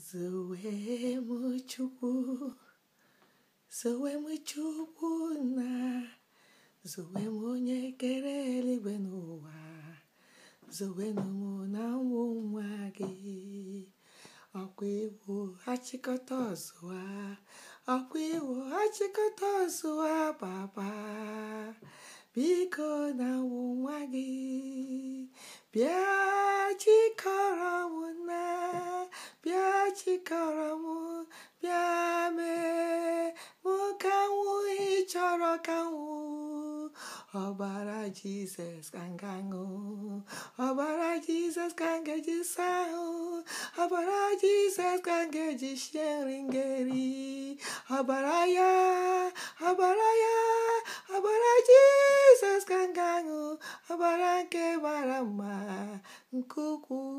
Zowe m Chukwu, zowe m Chukwu na zowe m onye kere eluigwe n'ụwa, zowenụ m na ụmụ nwa gị. Ọkwa iwu achịkọta ọzụwa, ọkwa iwu achịkọta ọzụwa papa, biko na ụmụ nwa gị, bịa chịkọrọ m na, bịa chịkọrọ m, bịa mee mụ ka nwụ ị chọrọ ka nwụ. Ọbara Jizọs ka m ga-aṅụ, ọbara Jizọs ka m ga-eji saa ahụ, ọbara Jizọs ka m ga-eji sie nri m ga-eri. Ọbara ya, ọbara ya, ọbara Jizọs ka m ga-aṅụ, ọbara nke mara mma nke ukwuu